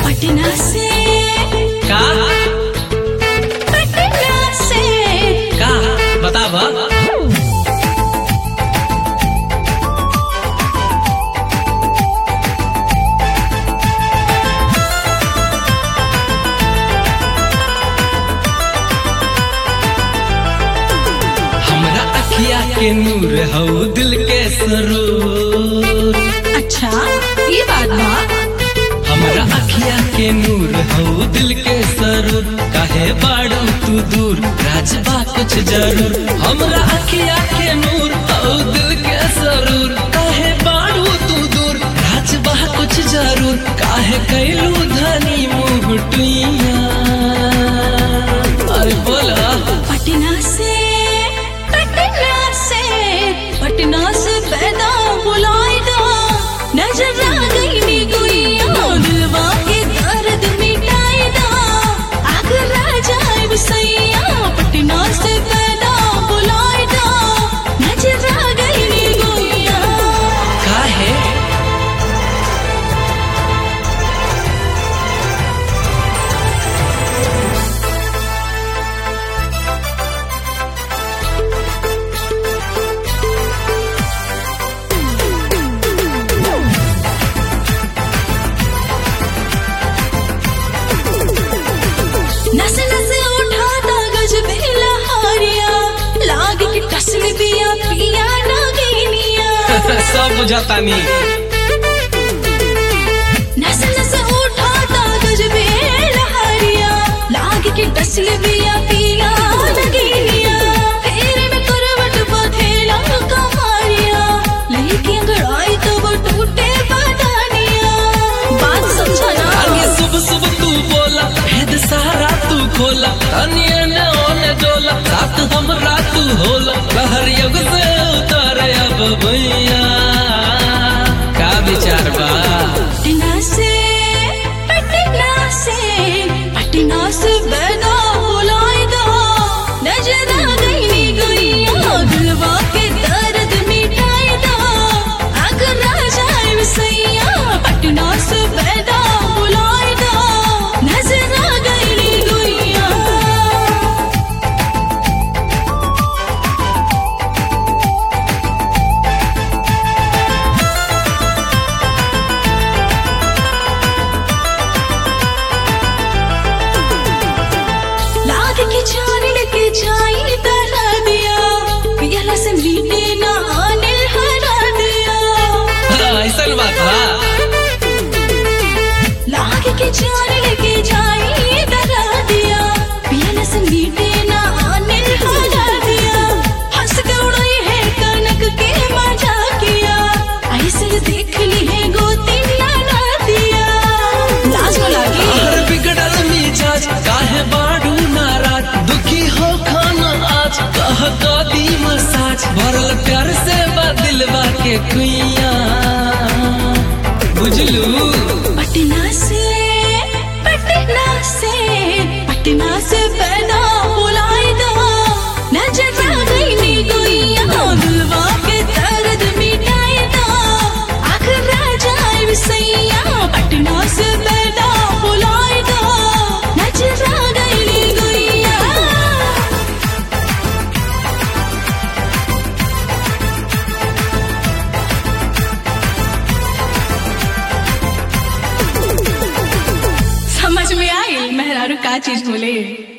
पटना से का पटना से का बताब हमरा अखिया के नूर हऊ दिल के सरूर अच्छा ये बात बा हमरा अखिया के नूर हऊ दिल के सरूर काहे बाड़ू तू दूर राजबा कुछ जरूर हमरा अखिया के नूर हऊ दिल के सरूर काहे बाड़ू तू दूर राजबा कुछ जरूर काहे कैलू धनी मुँह टुइया अरे बोला पटना से पटना से पटना से पैदा बुलाए दो नजर आ गई नी गुइया दिलवा के दर्द मिटाए दो आगर आ जाए सैया पटना से पैदा बुलाए दो नजर आ गई नी गुइया काहे नस नस उठाता गज बेला हारिया लाग के टसल बिया पिया ना गईनिया सब बुझातानी नस नस उठाता गज बेला हारिया लाग के टसल बिया पिया ना गईनिया फेरे में करवट बधेला कमारिया लेके अंगड़ाई तो वो टूटे बदानिया बात समझा ना आगे सुब सुब तू बोला भेद सारा तू खोला तनिए ने ओने डोला रात हमरा तू होला कहर युग से उतारे अब भैया का विचार बा पटना से पटना से पटना से बैदा बुलाए दो नजर आ गई नी गुइया दिलवा के दर्द मिटाए दो अगर आ जाए सैया पटना से बैदा बुलाए दो नजर आ गई नी गुइया लाग के छान के छाई तरा दिया पियला से मीटे ना आने हरा दिया ऐसा बात बा लाग के छान के छाई तरा दिया पियला से मीटे ना आने हरा दिया हंस के उड़ाई है कनक के मजा किया ऐसे देख ली है गोती लाना दिया लाज में लागी हर बिगड़ल मिजाज काहे बाड़ू नाराज दुखी हो खाना आज कह दी मसाज भरल प्यार से बदिलवा के कुइया बुझलू पटना से पटना से पटना से पैदा बुलाए दो नजर आ गई नी गुइया दिलवा के दर्द मिटाए दो आखिर आ जाए सैया पटना से पैदा बुलाए दो नजर आ गई नी गुइया समझ में आई मेहरारू का चीज बोले